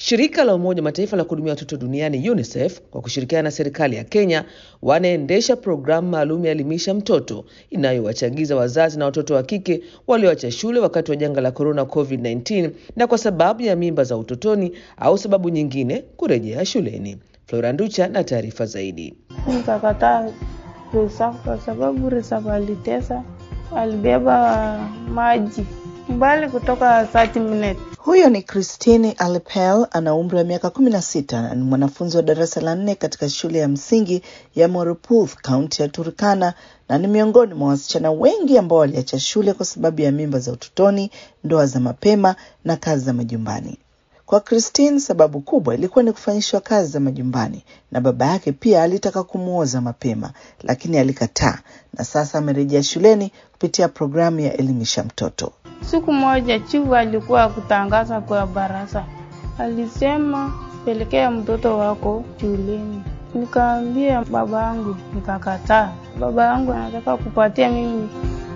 Shirika la Umoja wa Mataifa la kuhudumia watoto duniani UNICEF kwa kushirikiana na serikali ya Kenya wanaendesha programu maalum ya Elimisha Mtoto inayowachagiza wazazi na watoto wa kike walioacha shule wakati wa janga la corona COVID-19 na kwa sababu ya mimba za utotoni au sababu nyingine kurejea shuleni. Flora Nducha na taarifa zaidi. Nikakataa reserve kwa sababu reserve alitesa, alibeba maji mbali kutoka 30 minutes. Huyo ni Christine Alepel, ana umri wa miaka kumi na sita na ni mwanafunzi wa darasa la nne katika shule ya msingi ya Moruputh, kaunti ya Turkana, na ni miongoni mwa wasichana wengi ambao waliacha shule kwa sababu ya mimba za utotoni, ndoa za mapema na kazi za majumbani. Kwa Christine, sababu kubwa ilikuwa ni kufanyishwa kazi za majumbani, na baba yake pia alitaka kumwoza mapema, lakini alikataa, na sasa amerejea shuleni kupitia programu ya Elimisha Mtoto. Siku moja chifu alikuwa kutangaza kwa baraza, alisema pelekea mtoto wako shuleni. Nikaambia baba yangu, nikakataa. Baba yangu anataka kupatia mimi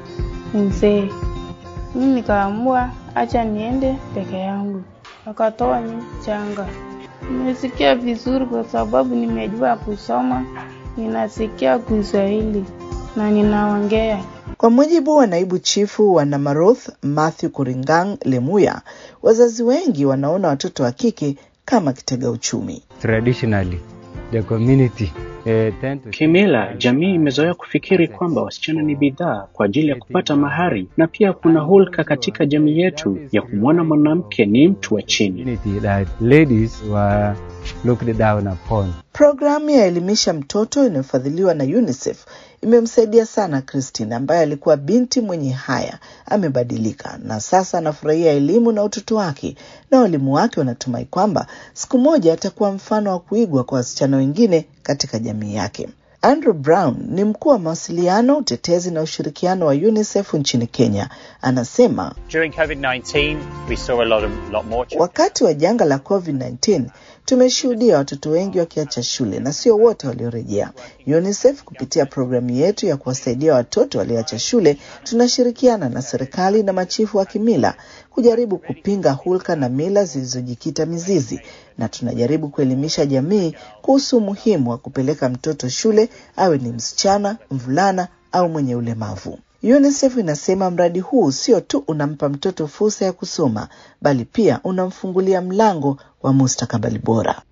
mzee, mimi nikaamua acha niende peke yangu, akatoa mimi changa. Nimesikia vizuri kwa sababu nimejua kusoma, ninasikia Kiswahili na ninaongea. Kwa mujibu wa naibu chifu wa Namaroth Matthew Kuringang Lemuya, wazazi wengi wanaona watoto wa kike kama kitega uchumi. Traditionally, the community eh, tend to... Kimila, jamii imezoea kufikiri kwamba wasichana ni bidhaa kwa ajili ya kupata mahari, na pia kuna hulka katika jamii yetu ya kumwona mwanamke ni mtu wa chini. community that ladies were looked down upon. Programu ya Elimisha Mtoto inayofadhiliwa na UNICEF imemsaidia sana Christine ambaye alikuwa binti mwenye haya. Amebadilika na sasa anafurahia elimu na utoto wake, na walimu wake wanatumai kwamba siku moja atakuwa mfano wa kuigwa kwa wasichana wengine katika jamii yake. Andrew Brown ni mkuu wa mawasiliano, utetezi na ushirikiano wa UNICEF nchini Kenya. Anasema During COVID-19, we saw a lot, of, lot more children. wakati wa janga la COVID-19 tumeshuhudia watoto wengi wakiacha shule na sio wote waliorejea. UNICEF kupitia programu yetu ya kuwasaidia watoto walioacha shule, tunashirikiana na serikali na machifu wa kimila kujaribu kupinga hulka na mila zilizojikita mizizi, na tunajaribu kuelimisha jamii kuhusu umuhimu wa kupeleka mtoto shule, awe ni msichana, mvulana au mwenye ulemavu. UNICEF inasema mradi huu sio tu unampa mtoto fursa ya kusoma, bali pia unamfungulia mlango wa mustakabali bora.